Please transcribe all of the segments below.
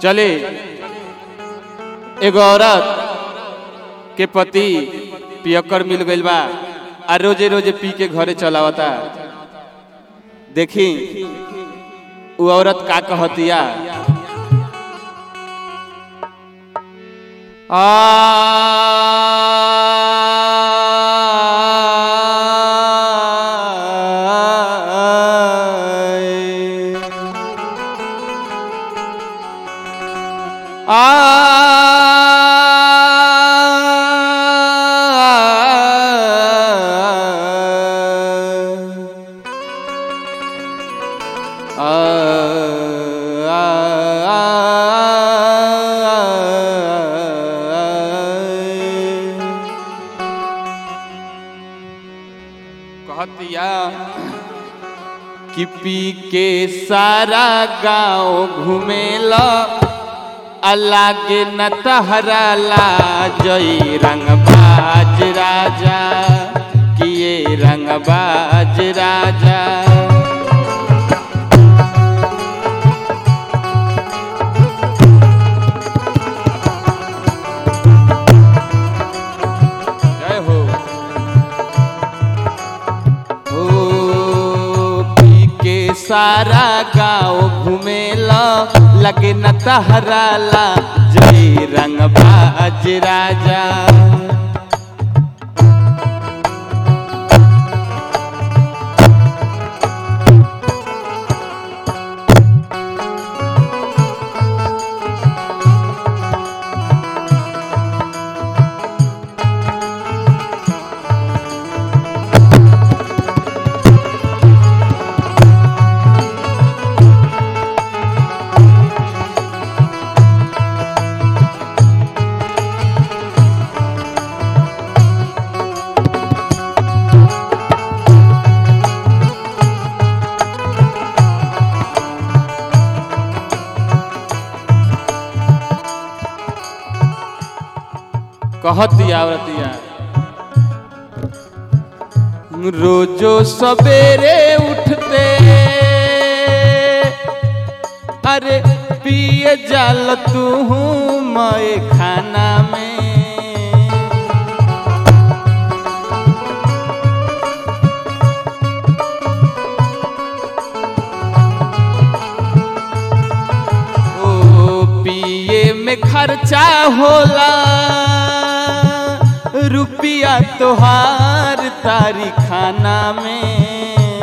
चले एगो औरत के पति पियक्कर मिल गइल बा आ रोजे रोजे पी के घरे चलावता देखी उ औरत का कहतिया कहतिया कि पी के सारा गांव घूमेला अलागे न तहरा जई रंगबाज राजा किए रंगबाज राजा जय हो ओ पी के सारा गांव घूमेला लगे न तहराला जय रंगबाज राजा कहतिया औरतिया रोजो सवेरे उठते अरे पिए जाल तू मैं खाना में ओ पिए में खर्चा होला रुपया तोहार तारी खाना में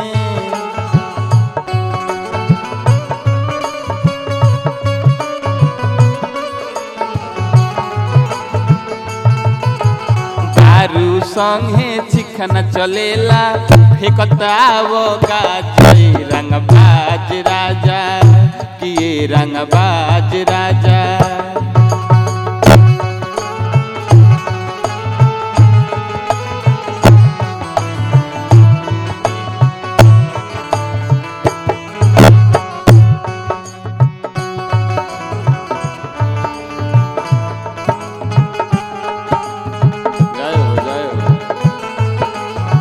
दारू संगे चिखन चलेला फेकताव गाजई रंगबाज राजा किए रंगबाज राजा जय हो जय हो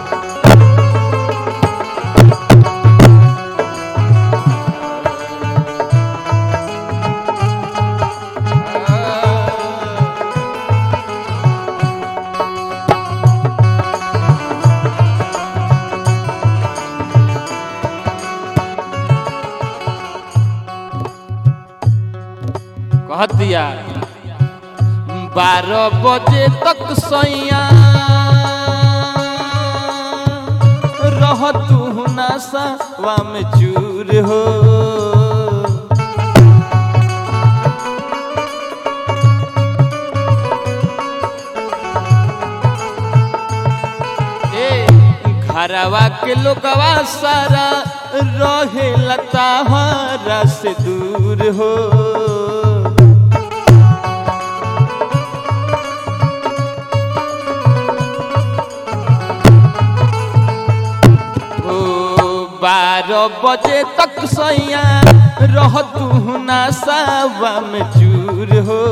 कह दिया बारह बजे तक सैया रह तू नशा में चूर हो ए घरवा के लोगवा सारा रहे लता से दूर हो ओ बारह बजे तक सैया रह तू नशावा में चूर हो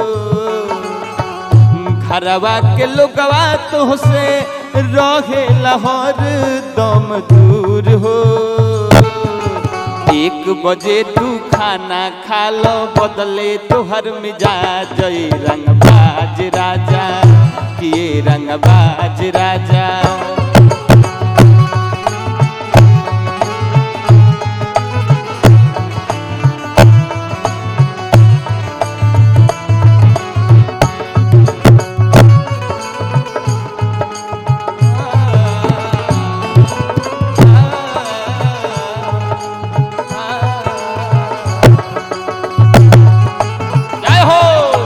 घरवा के लोगवा तो से रहे लाहौर दम दूर हो एक बजे तू खाना खा लो बदले तोहर मिजाज ई रंगबाज राजा किए रंगबाज राजा जय हो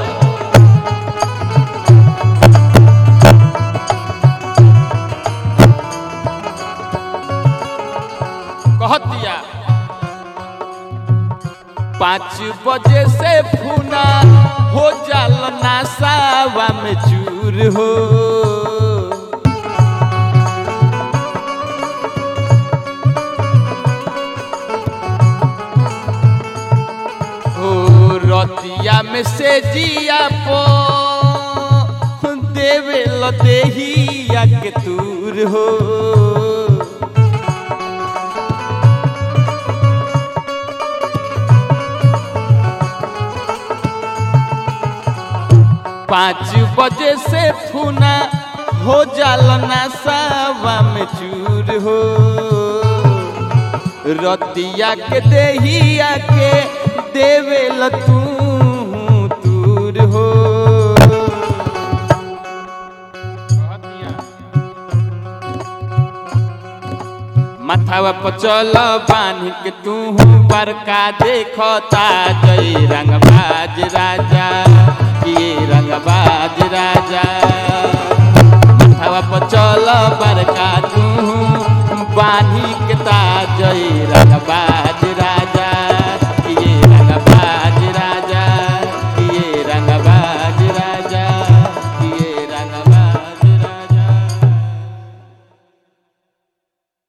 कहत दिया पाँच बजे से फूना हो जाल नासावा में चूर हो हो रतिया में से जिया पो देवे ल देहिया के तूर हो पाँच बजे से फूना हो जाल नासावा में चूर हो रतिया के देहिया के देवे ल तू तूर हो माथावा पचल बांध के तू बड़का देखता जय रंगबा